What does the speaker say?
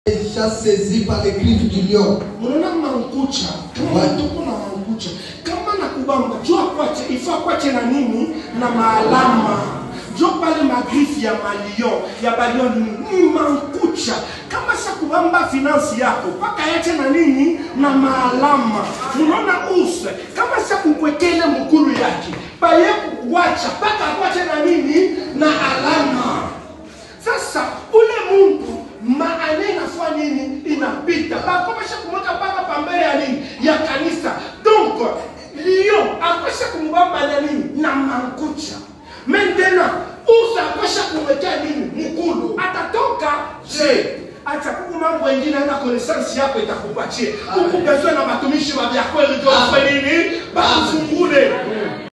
déjà saisi par les griffes du lion. unaona mankucha kama Right. tuko na mankucha kama na kubamba jua kwache ifaa kwache na nini na maalama jo pale magrifi ya malion ya balion ni ni mankucha kama sa kubamba finansi yako mpaka yache na nini na maalama unaona use kama sa kukwekele mukuru yake baye kuwacha mpaka akwache na nini na alama sasa ule muntu maana inafua nini inapita bakomesha kumweka mpaka pambele ya nini ya kanisa donc lion akwesha kumubamba na nini na mankucha maintenant usa akwesha kumwekea nini mkulu atatoka je acha kuku mambo wengine aina konesansi yako itakupatie huku bezwe na batumishi wa vyakweli jofwe nini bakufungule